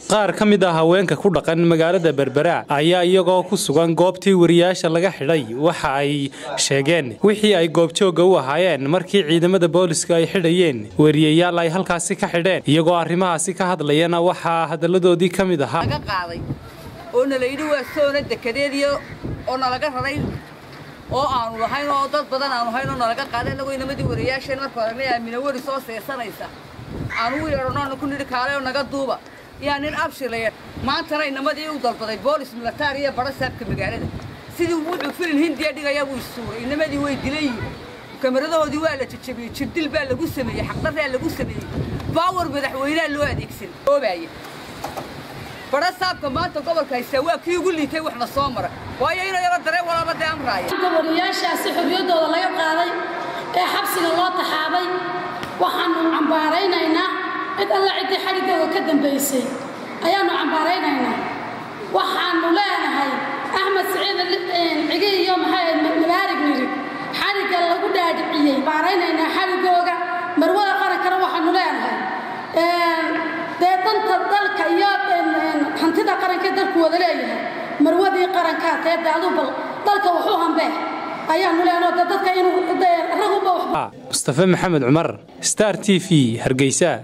qaar ka mid ah haweenka ku dhaqan magaalada berbera ayaa iyagoo ku sugan goobtii wariyaasha laga xidhay waxa ay sheegeen wixii ay goobjooga u ahaayeen markii ciidamada booliska ay xidhayeen wariyayaal ay halkaasi ka xidheen iyagoo arrimahaasi ka hadlayana waxaa hadalladoodii ka mid ahaa laga qaaday oo nala yidhi waa soona dekadeediyo oo nalaga raray oo aanu lahayn oo dad badan aanu hayn oo nalaga qaaday annagoo inamadii wariyaasheen marka hore aamina weri soo seesanaysa aanu u yeedhano aanu ku nidhi kaale oo naga duuba yaa nin abshilaya maantana inamadii u dalbaday boolis militari iyo badho saabka magaalada sidii wuxuu filin hindiya dhigayaa buu isuuray inamadii way dilayiin kamaradahoodii waa la jajabiyey jirdil baa lagu sameeyey xaqdarraa lagu sameeyey baawar madaxweynea loo adeegsan oobaaya badho saabka maanta gobolka haystaa waa kii ugu liitay waxna soo mara waayo inuu yaro dareen walaaba dee amraaya wariyaashaasi xorriyaddooda laga qaaday ee xabsiga loo taxaabay waxaannu cambaaraynaynaa cid alla ciddii xadhiggooda ka dambaysay ayaannu cambaaraynaynaa waxaannu leenahay axmed siciid cigi iyo maxay mabaarig nirig xadhigga lagu dhaadhiciyey cambaaraynaynaa xadhiggooga marwada qarankana waxaannu leenahay dee danta dalka iyo hantida qarankee dalku wada leeyahay marwadii qarankaa tee de aduu bal dalka wuxuu hambee ayaanu leenoo de dadka inuu raguba mustafe maxamed cumar star t v hargeysa